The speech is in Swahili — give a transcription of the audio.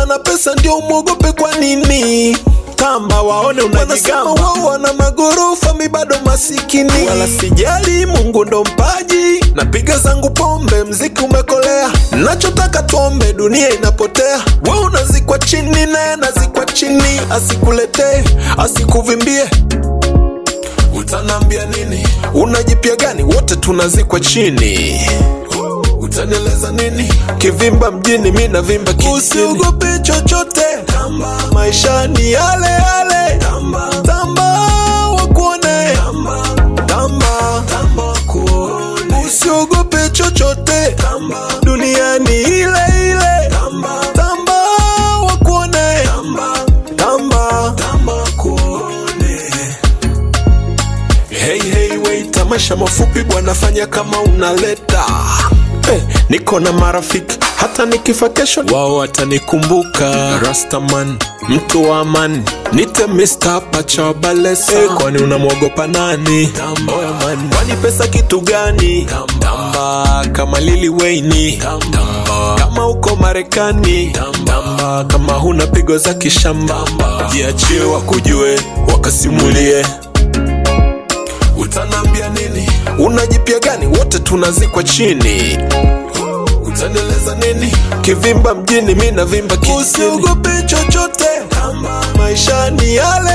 na pesa ndio umwogope kwa nini tamba waone wanasema unajigamba wao wana magorofa mi bado masikini wala sijali mungu ndo mpaji napiga zangu pombe mziki umekolea nachotaka tuombe dunia inapotea we unazikwa chini naye nazikwa chini asikuletee asikuvimbie utanambia nini unajipya gani wote tunazikwa chini utanieleza nini kivimba mjini mi navimba kijijini usiogope chochote tamba maisha ni yale yale tamba tamba wakuone tamba tamba tamba wakuone usiogope chochote tamba dunia ni ile ile tamba tamba wakuone tamba tamba tamba wakuone Hey, hey, wait, tamasha mafupi bwana, fanya kama unaleta hey, niko na marafiki hata nikifa kesho wao watanikumbuka. Rastaman, mtu wa amani, nite Mr. Pacha Balesa. Hey, kwani unamwogopa nani? Oya man, kwani pesa kitu gani? Tamba kama Lili Wayne, tamba kama uko Marekani, tamba kama huna pigo za kishamba, jiachie wakujue, wakasimulie utanambia nini unajipya gani wote tunazikwa chini utanieleza nini kivimba mjini mi navimba kijijini usiogope chochote maisha ni yale